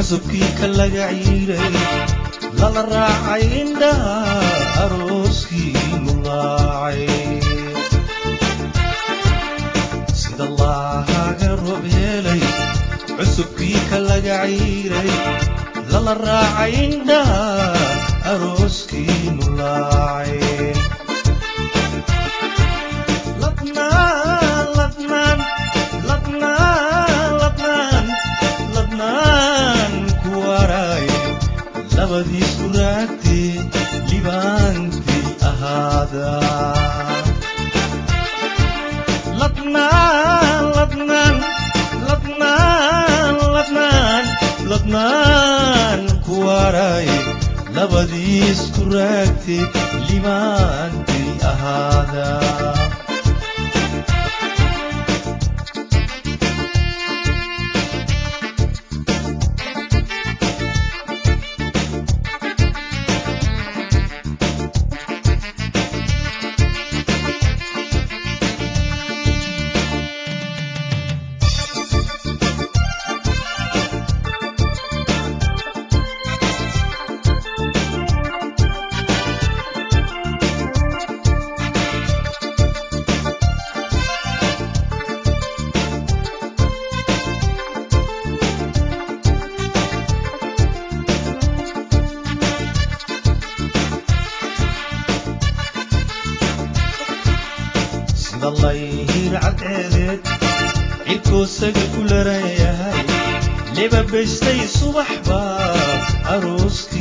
cusubkii ka laga ciiray lala raacay indhaha arooskii mulaacay sida laahaga roob helay cusubkii ka laga ciiray lala raacay indhaha arooskii mulaacay ladnaan ladnaan ladnaan ladnaan ladnaan ku waray labadiisku raagtee libaantii ahaada ladnaan ladnaan ladnaan ladnaan ladnaan ku waray labadiisku raagtee libaantii ahaada sida layhir cadceedeed cirkoosaga ku laran yahay leba bestay subax baa arooskii